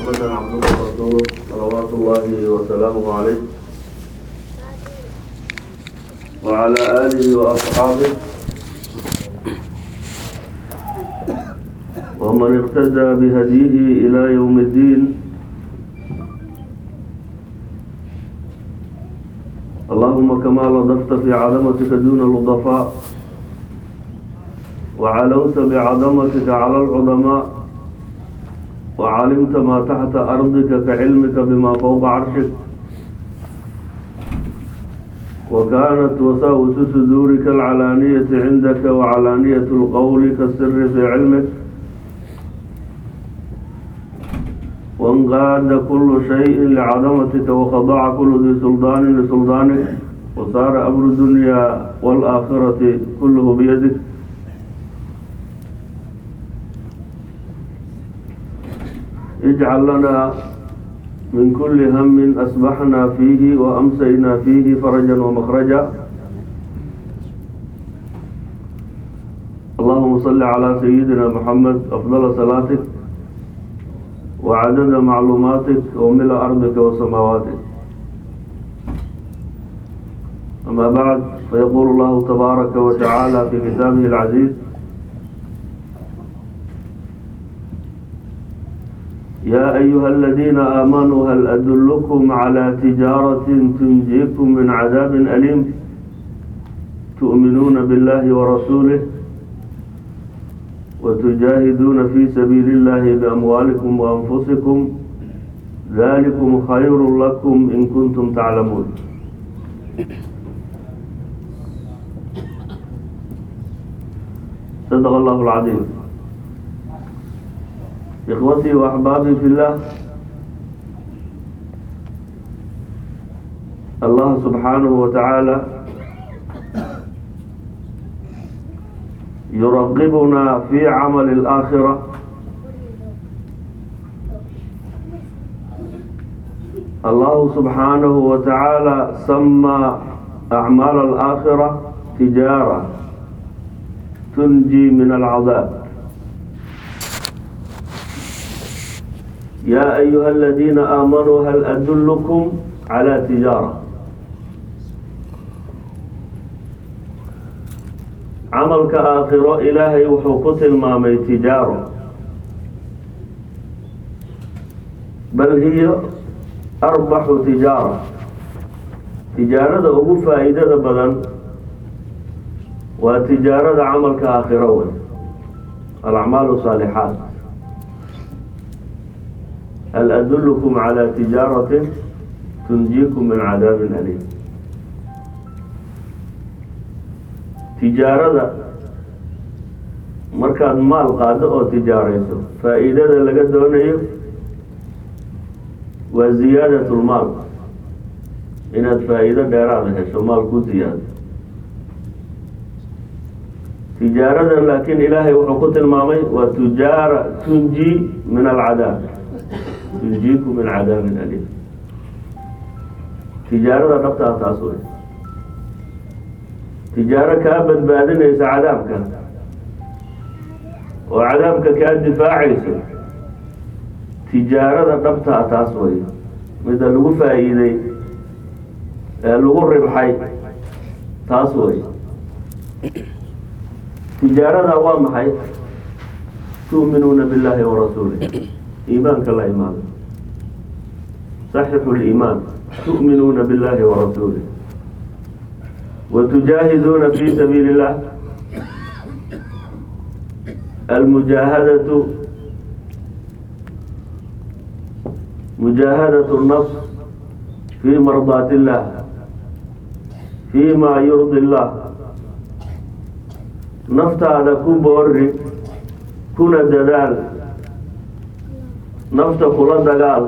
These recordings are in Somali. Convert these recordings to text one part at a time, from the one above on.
محمدا عبده ورسوله صلوات الله وسلامه عليه وعلى آله وأصحابه ومن اقتدى بهديه إلى يوم الدين اللهم كما لطفت في عظمتك دون اللطفاء وعلوت بعظمتك على العظماء وعلمت ما تحت أرضك كعلمك بما فوق عرشك وكانت وساوس صدورك العلانية عندك وعلانية القول كالسر في علمك وانقاد كل شيء لعظمتك وخضع كل ذي سلطان لسلطانك وصار أمر الدنيا والآخرة كله بيدك اجعل لنا من كل هم أصبحنا فيه وأمسينا فيه فرجا ومخرجا اللهم صل على سيدنا محمد أفضل صلاتك وعدد معلوماتك وملء أرضك وسماواتك أما بعد فيقول الله تبارك وتعالى في كتابه العزيز يا أيها الذين آمنوا هل أدلكم على تجارة تنجيكم من عذاب أليم تؤمنون بالله ورسوله وتجاهدون في سبيل الله بأموالكم وأنفسكم ذلكم خير لكم إن كنتم تعلمون صدق الله العظيم إخوتي وأحبابي في الله الله سبحانه وتعالى يرغبنا في عمل الآخرة الله سبحانه وتعالى سمى أعمال الآخرة تجارة تنجي من العذاب يا أيها الذين آمنوا هل أدلكم على تجارة camalka aakhiro ilaahay wuxuu ku tilmaamay tijaaro bal hiyo arbaxu tijaara tijaarada ugu faa'iidada badan waa tijaarada camalka aakhiro wey alacmaalu saalixaat hal adullukum calaa tijaaratin tunjiikum min cadaabin aliim tijaarada markaad maal qaado oo tijaarayso faa'iidada laga doonayo waa ziyaadatulmaal inaad faa'iido dheeraada hesho maal ku ziyaado tijaarada laakiin ilaahay wuxuu ku tilmaamay waa tujaara tunji min alcadaab tunjiiku min cadaabin aliim tijaarada dhabtaa taas wey tijaaro kaa badbaadinaysa cadaabka oo cadaabka kaa difaacayso tijaarada dhabtaa taas way mida lagu faa'iiday ee lagu ribxay taas way tijaarada waa maxay tu'minuuna biاllahi warasuulih iimaanka la imaano saxixu liimaan tu'minuuna biاllahi warasuulih وتجاهدون في سبيل الله المجاهدة مجاهدة النفس في مرضاة الله فيما يرضي الله نفت هذا كن بوري كن دلال نفت كل دلال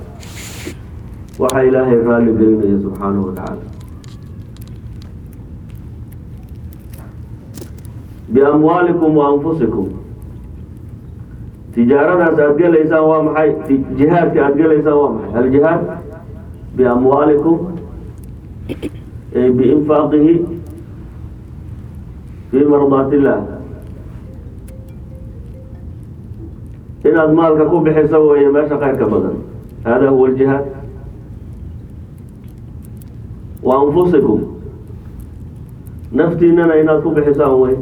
وحي إلهي غالي قرينه سبحانه وتعالى بأموالكم وأنفسكم تجارة أتقل إنسان وامحي جهاد أتقل إنسان وامحي الجهاد بأموالكم أي بإنفاقه في مرضاة الله inaad maalka ku bixiso weeye meesha khayrka badan hada huwa aljihaad wa anfusikum naftiinana inaad ku bixisaan wey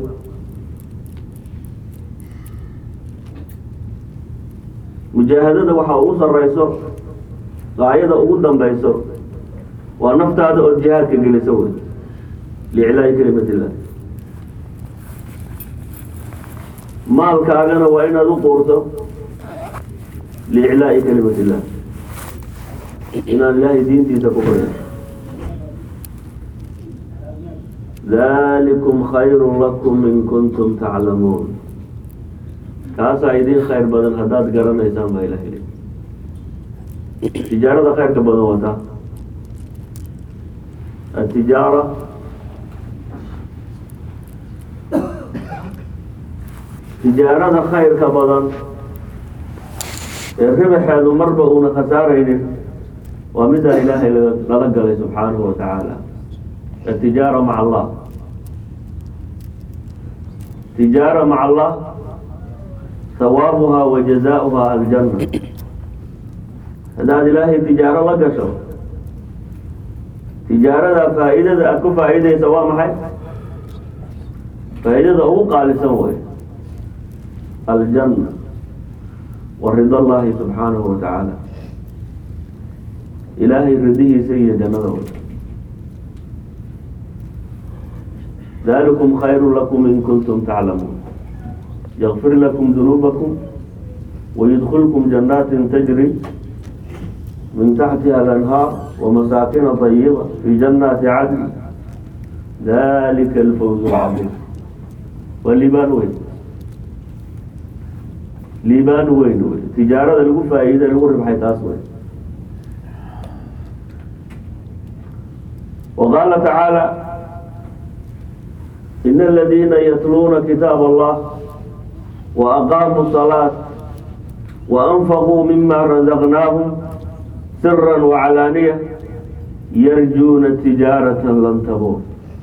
mujaahadada waxaa ugu sareyso gaayada ugu dambeyso waa naftaada oo jihaadka geliso wey liiclaahi kalimat illah maalkaagana waa inaad u quurto liiclaa'i kalimat illah inaan ilaahay diintiisa ku qorin dalikum khayru lakum in kuntum taclamuun kaasaa idin khayr badan haddaad garanaysaan baa ilaha ili tijaarada khayrka badan wataa atijaara tijaarada khayrka badan ee ribaxeedu marba uuna khasaaraynin waa midaan ilaahay lala galay subxaanahu wa tacaala atijaara maca allah tijaara maca allah hawaabuhaa wa jazaauhaa aljanna haddaad ilaahay tijaaro la gasho tijaarada faa-iidada aada ku faa-iideysa waa maxay faa-iidada ugu qaalisan wey aljanna wa rida allahi subxaanahu wa tacaala ilaahay ridihiisa iyo jannada wey dalikum khayru lakum in kuntum taclamuun ykfir lakum dunuubakum wayudkilkum janaatin tajri min taxtiha alanhaar wamasaakina طayiba fi janaati cadn dalika alfawz lcadiim waa liibaan weyn liibaan weyn wey tijaarada lagu faa-iida lagu ribxay taas wey waqaala tacaala in aladiina yatluuna kitaab allah وأقاموا الصلاة وأنفقوا مما رزقناهم سرا وعلانية يرجون تجارة لن تبور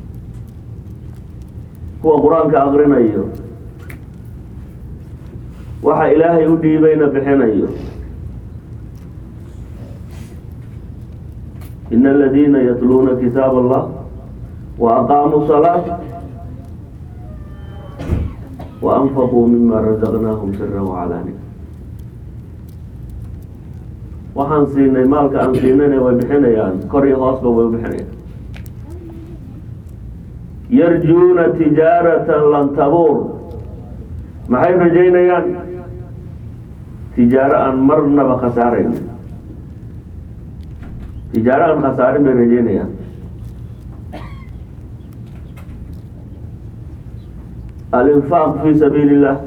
هو قرآن كأغرنا أيو وحا إلهي أدي بين بحين أيو إن الذين يتلون كتاب الله وأقاموا الصلاة وأنفقوا مما رزقناهم سرا وعلانية waxaan siinay maalka aan siinayna way bixinayaan kor iyo hoosba way bixinayaan yarjuuna tijaaratan lan tabuur maxay rajaynayaan tijaaro aan marnaba khasaarayn tijaaro aan khasaarin bay rajaynayaan الإنفاق في سبيل الله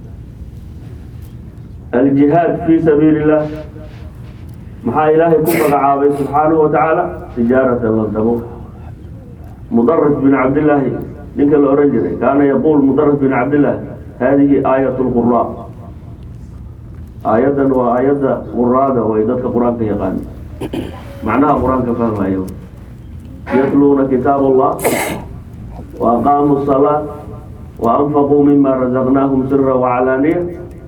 الجهاد في سبيل الله محا إلهي كفر عابي سبحانه وتعالى تجارة لن تمر مدرس بن عبد الله لك الأورنجري كان يقول مدرس بن عبد الله هذه آية القراء آية وآية قرادة وإذا قرآن يقان معناها قرآن كفاهم أيوه يتلون كتاب الله وأقاموا الصلاة وأنفقوا مما رزقناهم سرا وعلانية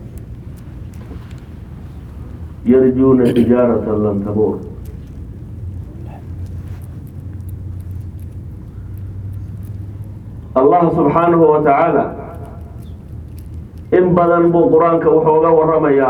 يرجون تجارة لن تبور الله سبحانه وتعالى إن بدن بو قرآنك وحوغا ورميا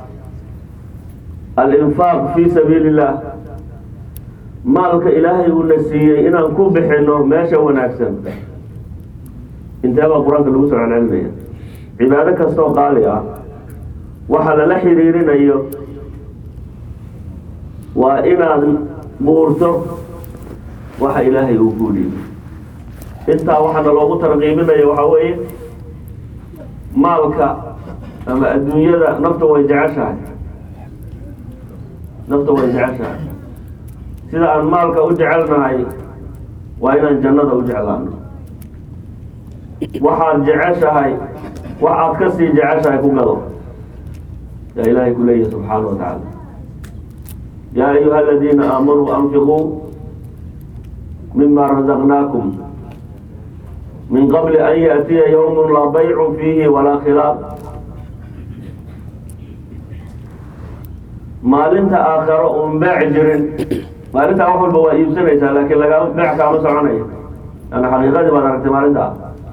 الإنفاق في سبيل الله مالك إلهي ونسيي إن أنكو بحنو ماشا وناكسن intee baa qur-aanka lagu soo celcelinaya cibaado kastoo qaali ah waxa lala xiriirinayo waa inaad buurto waxa ilaahay uu kuu dhiibay intaa waxaana loogu tarqiibinaya waxaa weeye maalka ama adduunyada nafta way jeceshahay nafta way jeceshahay sida aan maalka u jecelnahay waa inaan jannada u jeclaano waxaad jeceshahay waxaad ka sii jeceshahay ku gado yaa ilaahay ku leeyahay subxaana wa tacaala yaa ayuha aladiina aamanuu anfiquu mima razaqnaakum min qabli an yaأtiya ywm laa baycu fiihi walaa khilaaf maalinta aakharo uun beec jirin maalintaa wax walba waa iibsanaysaa laakiin lagaa beec kaama soconayo yani xaqiiqadii baad aragtay maalintaa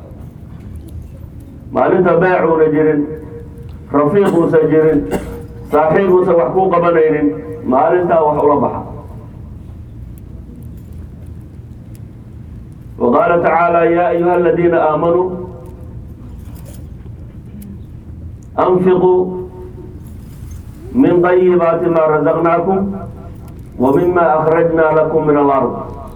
maalinta beecuuna jirin rafiiquusa jirin saaxiibuusa wax kuu qabanaynin maalintaa wax ula baxa وقال تعالى يا أيها الذين آمنوا أنفقوا من طيبات ما رزقناكم ومما أخرجنا لكم من الأرض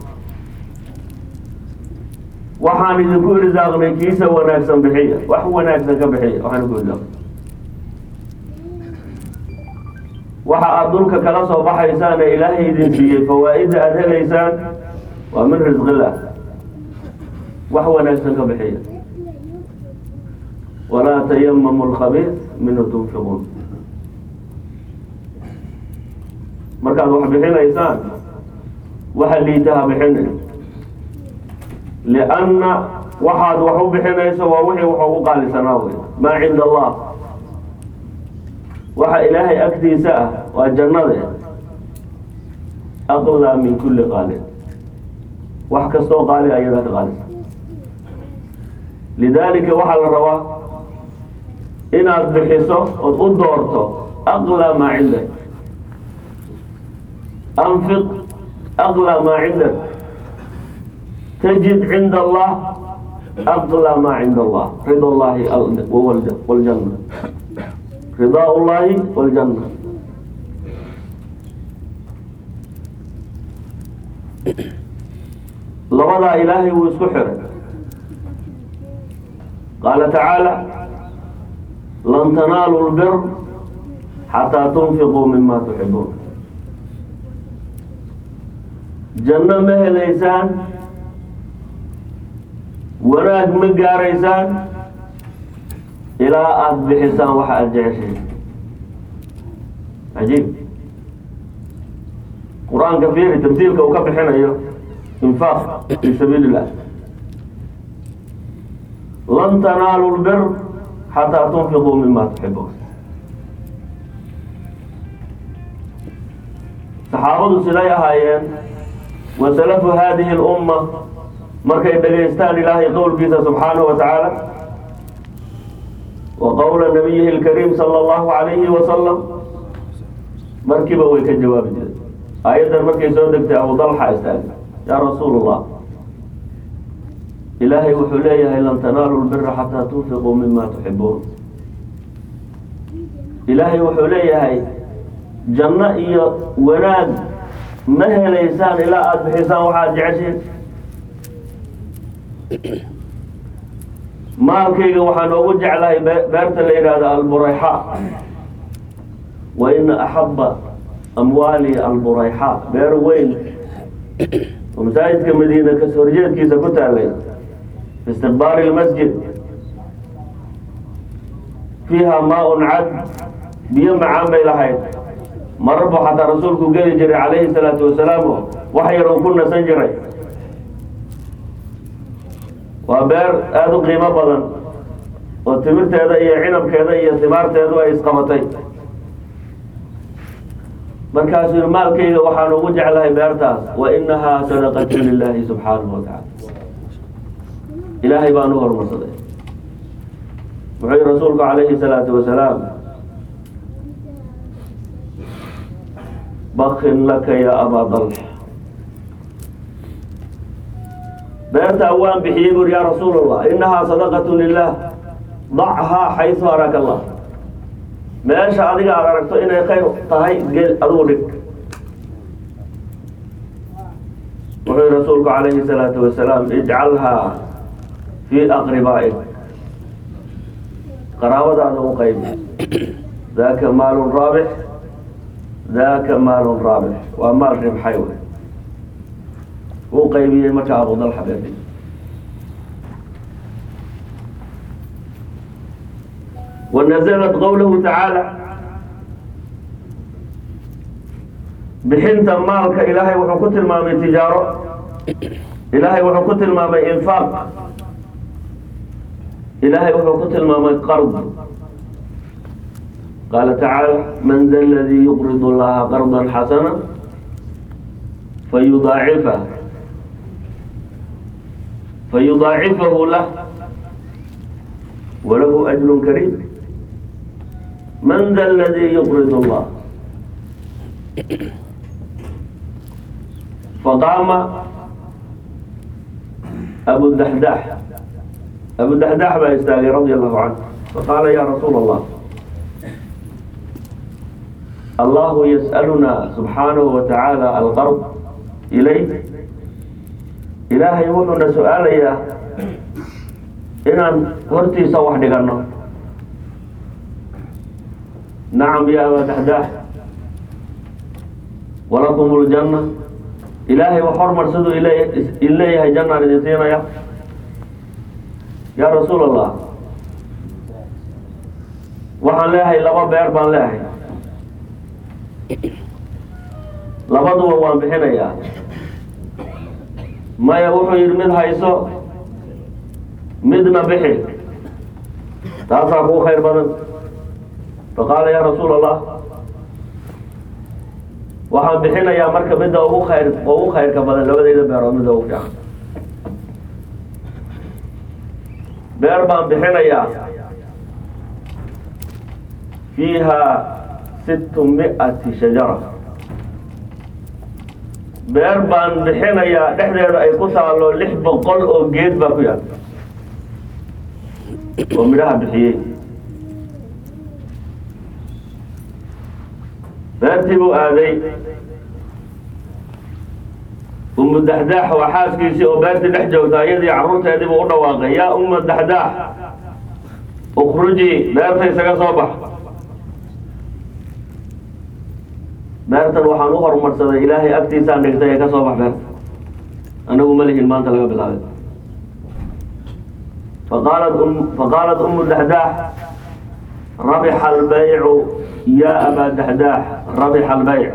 waxaan idinku irsaaqnay kiisa wanaagsan bixiya wax wanaagsan ka bixiya waxaan ku irsaaqnay waxa aada dhulka kala soo baxaysaan ee ilaahay idin siiyey fawaa'ida aada helaysaan waa min risqillah wax wanaagsan ka bixiya walaa tayamamu lkhabiis minhu tunfiquun markaad wax bixinaysaan waxa liitaha bixinay lianna waxaad wax u bixinayso waa wixii wax ugu qaalisanaa wey maa cinda allah waxa ilaahay agtiisa ah waa jannade aqlaa min kulli qaalin wax kastoo qaali ayadaa ka qaalisan lidaalika waxaa la rabaa inaad bixiso ood u doorto aqlaa maa cindak anfiq aqlaa maa cindak tajid cinda allah aqlaa maa cinda allah rida allahi wljanna ridaa llahi wljanna labadaa ilaahay wuu isku xiray qaala tacaala lan tanaalu lbir xataa tunfiquu mima tuxibuun janno ma helaysaan wanaag ma gaaraysaan ilaa aada bixisaan waxa aada jeceshahay cajiib qur-aanka fiiri tamsiilka uu ka bixinayo infaaq fi sabiili illah lan tanaalu lbir xataa tunfiquu mima tuxibuun saxaabadu siday ahaayeen wa salafu hadihi اlumma markay dhagaystaan ilaahay qowlkiisa subxaanahu wa tacaala wa qowla nabiyihi اlkariim sala allahu alayhi wasalam markiiba way ka jawaabi jireen aayaddan markay soo degtay abu dalxa istaagay yaa rasuul allah ilaahay wuxuu leeyahay lan tanaalu lbira xataa tunfiquu mima tuxibuun ilaahay wuxuu leeyahay janno iyo wanaag ma helaysaan ilaa aada bixisaan waxaad jeceshiin maalkayga waxaan oogu jeclahay beerta la yidhaahdo alburayxa wa ina axaba amwaali alburayxa beer weyn oo masaajidka madiina kas horjeedkiisa ku taalay fi istiqbaali lmasjid fiiha maa-un cad biyo macaan bay lahayd marar buu xataa rasuulku geli jiray calayhi salaatu wasalaam oo wax yar uu ku nasan jiray waa beer aada u qiimo badan oo timirteeda iyo cinabkeeda iyo timaarteedu ay isqabatay markaasuu yii maalkayga waxaan ugu jeclahay beertaas wa inahaa sadaqatu lilaahi subxaanahu wa tacaala ilaahay baan u horumarsaday wuxuu yihi rasuulku calayhi salaatu wasalaam bakin laka ya abaa dalx beertaa waan bixiyey buri ya rasuul allah inahaa sadaqatu lilah dachaa xaysu araka allah meesha adiga aada aragto inay khayr tahay gel adugu dhig wuxuu yihi rasuulku calayhi salaatu wasalaam ijcalhaa fii aqribaa'ik qaraabadaada u qaybi daaka maalun raabix daaka maalun raabix waa maal ribxay wey uu qaybiyey marka abu dalxa beerdi wanaزlat qowlahu tacaala bixinta maalka ilaahay wuxuu ku tilmaamay tijaaro ilaahay wuxuu ku tilmaamay infaaq ilaahay wuxuu ku tilmaamay qard qaala tacaala man da ladii yuqrid allaha qarda xasana fayudaacifa fayudaacifahu lah walahu ajru kariim man da ladii yuqrid allah faqaama abu daxdax abu daxdax baa istaagay radia allahu canhu faqaala ya rasuula allah allahu yas'aluna subxaanahu wa tacaala alqard ilayk ilaahay wuxuuna su-aalayaa inaan hortiisa wax dhiganno nacam ya aba daxdax walakum ljanna ilaahay wax hormarsaduu in leeyahay jannaan idin siinaya yaa rasuul allah waxaan leeyahay laba beer baan leeyahay labaduba waan bixinayaa maya wuxuu yidhi mid hayso midna bixi taasaa kuu khayr badan faqaala yaa rasuul allah waxaan bixinayaa marka midda ugu khayr ugu khayrka badan labadayda beerood midda ugu fiican beer baan bixinayaa fiiha sittu mi'ati shajara beer baan bixinayaa dhexdeeda ay ku taalo lix boqol oo geed baa ku yaal oo midhaha bixiyey beertii buu aaday umu daxdaax waa xaaskiisii oo beertii dhex joogta iyadii carruurteedii buu u dhawaaqay yaa umma daxdaax ukhrujii beerta isaga soo bax beertan waxaan u horumarsaday ilaahay agtiisaan dhigtay ee ka soo bax beerta anagu ma lihin maanta laga bilaabay faqaalat faqaalat umu daxdaax rabixa albaycu yaa abaa daxdaax rabixa albayc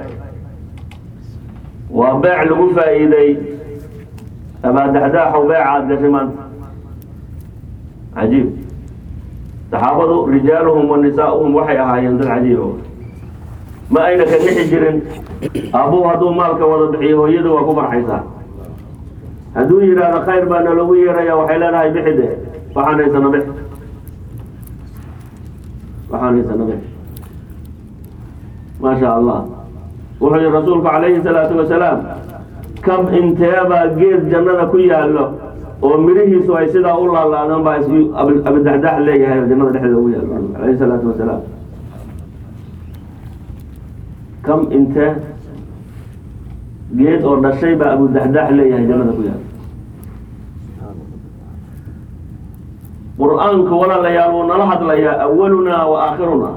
waa beec lagu faa'iiday abaa daxdaaxow beecaad gashay maanta cajiib saxaabadu rijaaluhum wa nisaa'uhum waxay ahaayeen dad cajiibo ma ayna ka nixi jirin aabbuhu hadduu maalka wada bixiyo hooyadu waa ku farxaysaa hadduu yidhaahdo khayr baa nalogu yeeraya waxay leedahay bixide waxaan haysana bix waxaan haysana bix maa sha allah wuxuu yihi rasuulku calayhi salaatu wasalaam kam inteebaa geed jannada ku yaallo oo midhihiisu ay sidaa u laalaadaan baa is abidaxdax leeyahay oo jannada dhexdeeda ugu yaallo calayhi salaatu wasalaam kam intee geed oo dhashay baa abudaxdax leeyahay jannada ku yaal qur-aanku walaalayaal wuu nala hadlayaa awalunaa wa aakhirunaa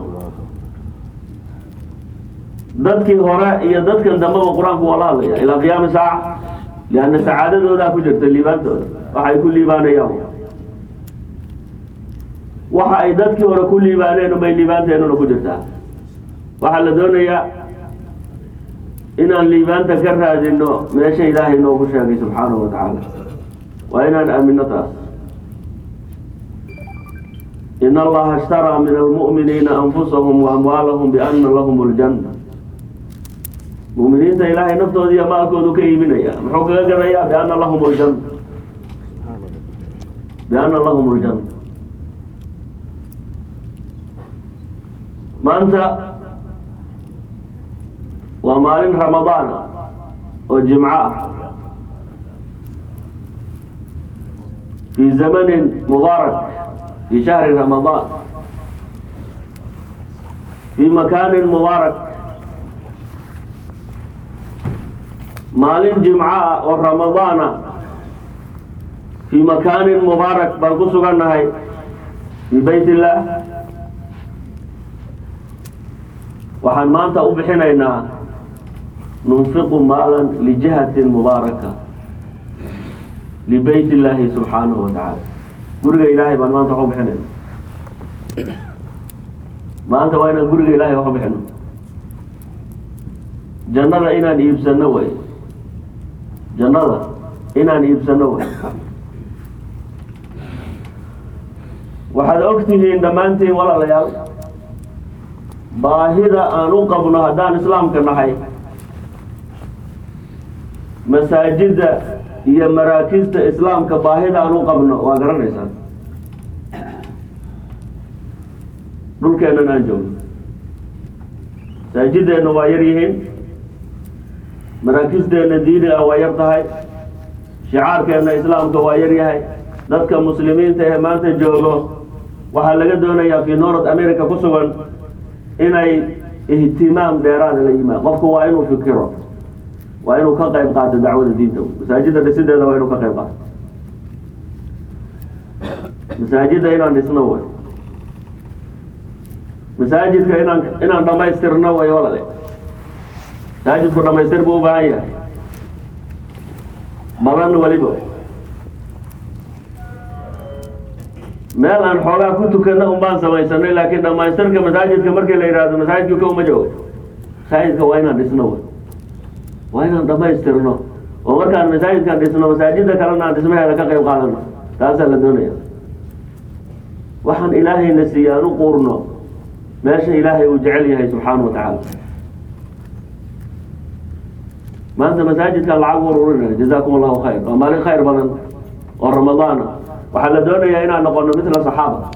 dadkii hore iyo dadkan dambeba qur-aanku waa la hadlaya ilaa qiyaami saaca lianna sacaadadoodaa ku jirta liibaantooda waxay ku liibaanayaan waxa ay dadkii hore ku liibaaneen ubay liibaanteenuna ku jirtaa waxaa la doonayaa inaan liibaanta ka raadino meesha ilaahay noogu sheegay subxaanahu wa tacaala waa inaan aamino taas in allaha ishtaraa min almu'miniina anfusahum wa amwaalahum biana lahum ljanna mu'miniinta ilaahay naftooda iyo maalkoodu ka iibinaya muxuu kaga gadayaa biana lahum ljanna biana lahum ljanna maanta waa maalin ramadaana oo jimco ah fii zamanin mubaarak fii shahri ramadaan fii makaanin mubaarak maalin jimco ah oo ramadaana fii makaanin mubaarak baan ku sugannahay fii bayt illaah waxaan maanta u bixinaynaa nunfiqu maalan lijihatin mubaaraka libayt illaahi subxaanahu wa tacaala guriga ilaahay baan maanta wax u bixinayna maanta waa inaan guriga ilaahay wax u bixino jannada inaan iibsano way jannada inaan iibsano way waxaad og tihiin dhammaantiin walaalayaal baahida aan u qabno haddaan islaamka nahay masaajidda iyo maraakista islaamka baahida aan u qabno waa garanaysaa dhulkeennan aan joogno masaajideenna waa yar yihiin maraakisteena diiniga waa yar tahay shicaarkeenna islaamka waa yar yahay dadka muslimiinta ee maanta joogo waxaa laga doonayaa fi north america ku sugan inay ihtimaam dheeraada la yimaad qofku waa inuu fikiro waa inuu ka qayb qaato dacwada diinta masaajidda dhisideeda waa inuu ka qayb qaato masaajidda inaan dhisno way masaajidka inaan inaan dhamaystirno way walale masaajidku dhamaystir buu u baahan yahay badan weliba meel aan xoogaa ku tukana un baan samaysanay laakiin dhamaystirka masaajidka markii la yidhaahdo masaajidka ka uma joogo masaajidka waa inaan dhisno way waa inaan dhamaystirno oo markaan masaajidkan dhisno masaajida kalena aan dhismaheeda ka qayb qaadano taasaa la doonaya waxaan ilaahayna siiye aan u quurno meesha ilaahay uu jecel yahay subxaana wa tacaala maanta masaajidkan lacag ururinaya jazakum allahu khayr waa maalin khayr badan oo ramadaana waxaa la doonayaa inaan noqono mitla saxaaba